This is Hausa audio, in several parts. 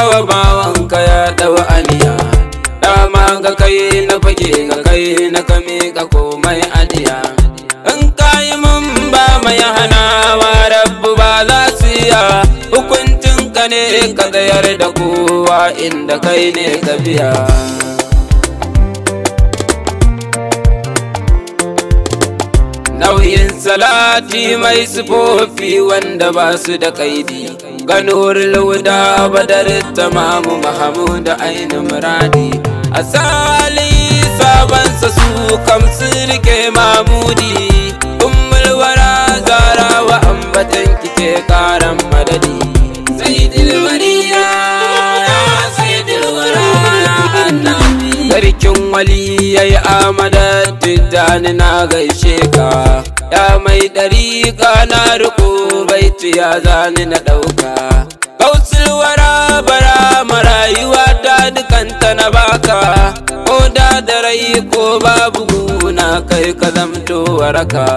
wa bawanka ya ɗau aniya dama ga kai na fage ga kai na kame ka komai adiya in kayi mun ba mai hanawa rabbu ba za su iya hukuncin ka ne ka tsayar da kowa inda kai ne ka biya nauyin salati mai sufofi wanda ba su da kaidi ganuwar lauda badar tamamu mahamudu ainihin muradi asali sabansa su kam sun rike mamudi ummul wara zara wa ambatan kike karan madadi sayyidul wariya sayyidul wara annabi sarkin wali yayi amada tijjani na gaishe ka ya mai dariƙa na riko baiti ya zani na ɗauka kausul wara bara marayuwa ta dukanta na baka ko da da rai ko babu guna kai ka zamto waraka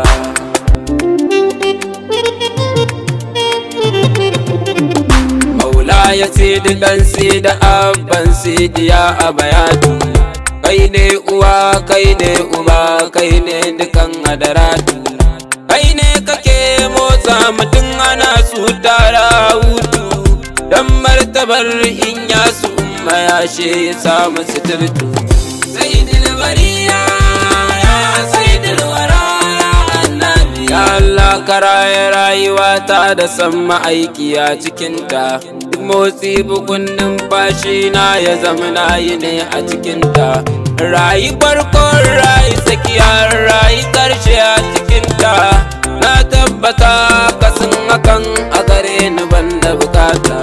maula ya ce dan sai da abban sidiya a bayatu kai ne uwa kai ne uba kai ne dukan adaratu kai ne kake motsa mutum ana su tara hutu dan martabar in ya su umma ya she ya samu suturtu sai dilbariya ya sai dilwara annabi ya Allah ka raye rayuwa ta da san ma'aiki a cikinta duk motsi bugun numfashi na ya zama na yi ne a cikinta rayi farkon rayi tsakiyar rayi karshe a cikinta na tabbata kasan hakan a gare ni banda bukata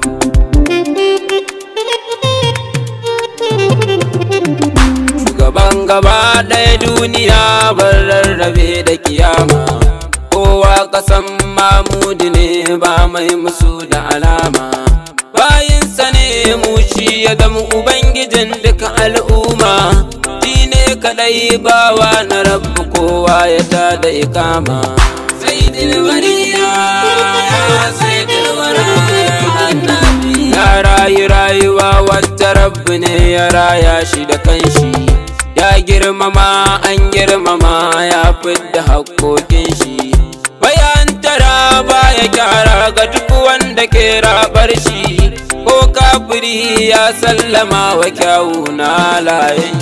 shugaban gaba ɗaya duniya ban rarrabe da kiyama kowa kasan mamudi ne ba mai musu da alama bayinsa ne mu shi ya zama ubangijin duka al'umma shi ne kadai bawa na rabu kowa ya ta da ikama sai dilbariya sai dilwara ya rayu rayuwa wata rabbi ne ya raya shi da kanshi ya girmama an girmama ya fidda haƙoƙin shi bayan tara baya kyara ga duk wanda ke rabar shi ko kafiri ya sallama wa kyawu na layin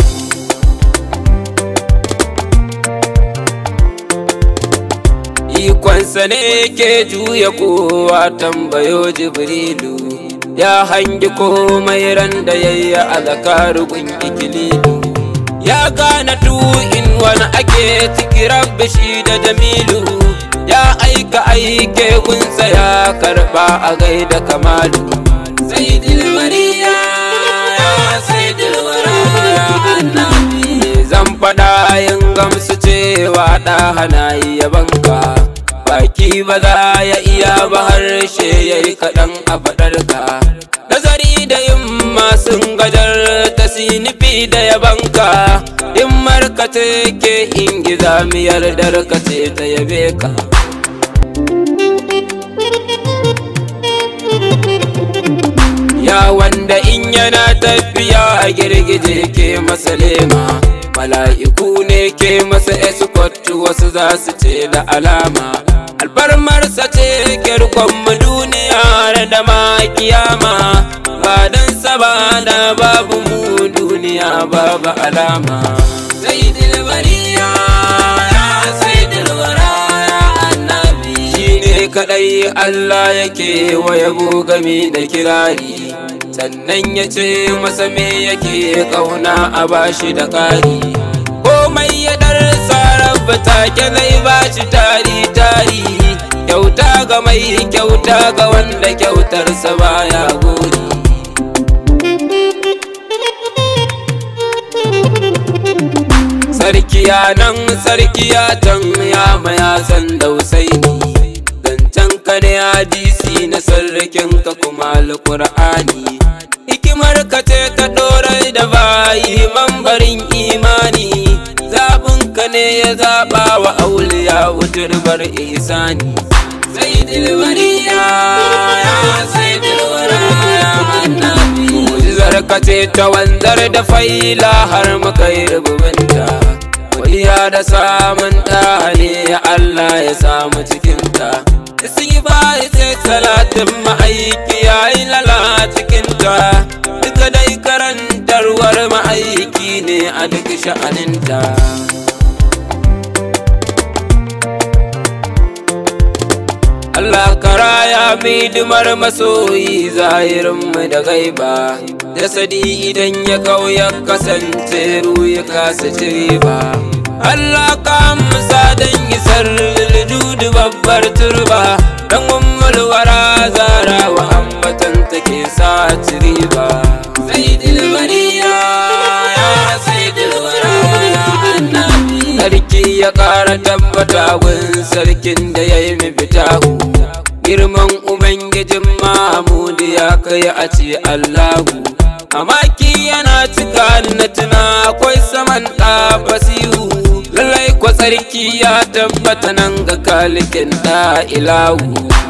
ikonsa ne ke juya kowa tambayo jibrilu ya hangi komai ran da yayi a zakarugun ikililu ya gane in wani ake ciki rabbi shi da jamilu ya aika aike gunsa ya karba a gaida kamalu sai dilmariya sai dilwara annabi zan faɗa yin gamsu cewa ɗa hana iya banka baki ba za ya iya ba harshe ya yi kaɗan a faɗarka nazari da yin masu gajar ta sinifi da yabanka in markace ke ingiza miyar darkace ta yabe ka ya wanda in yana tafiya a girgije ke masa lema mala'iku ne ke masa escort wasu za su ce da alama alfarmarsa ce kirkon mu duniya da ma kiyama ba dan saba da babu mu duniya babu alama sai dilbariya sai dilwara annabi shine kadai Allah yake wa yabo gami da kirari sannan ya ce masa me yake kauna a bashi da kari komai ya darsa rabba take zai bashi tari tari kyauta ga mai kyauta ga wanda kyautarsa baya gori sarkiya nan sarkiya can ya maya san dausaini zancen ka ne hadisi na sarrakin ka kuma alƙur'ani hikimar ka ce ta ɗorai da bayi mambarin imani zaɓin ka ne ya zaɓa wa auliya wuturbar isani sai dilwariya sai dilwara ka ce ta wanzar da faila har muka yi rububinta godiya da samun ɗane ya Allah ya samu cikinta sun yi bayi sai talatin ma'aiki ya yi lala cikinta duka dai karantarwar ma'aiki ne a duk sha'aninta Allah karaya midimar masoyi zahirinmu da gaiba jasadi idan ya kau ya kasance ya kasa cire ba Allah ka musa don isar judu babbar turba dan ummul zara wa ambatan take sa cire ba sai dilbariya ya sai dilbariya annabi sarki ya kara tabbata gun sarkin da ya yi fitahu girman ubangijin mahamudu ya kai a ce allahu amaki yana cika na tuna akwai saman ɗa basiru lallai kwa tsarki ya tabbata nan ga kalikin ɗa ilahu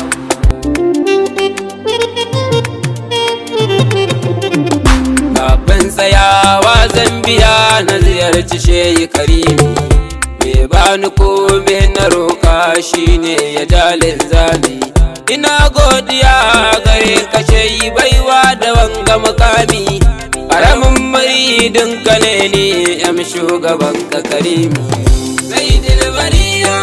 kafin tsayawa zambiya na ziyarci shehi karimi me bani ko me na roƙa shine ya jalin zami ina godiya gare ka shehi baiwa da wanga makami ƙaramin muridin ka ne ne yam shugaban ka karimi sai dilbariya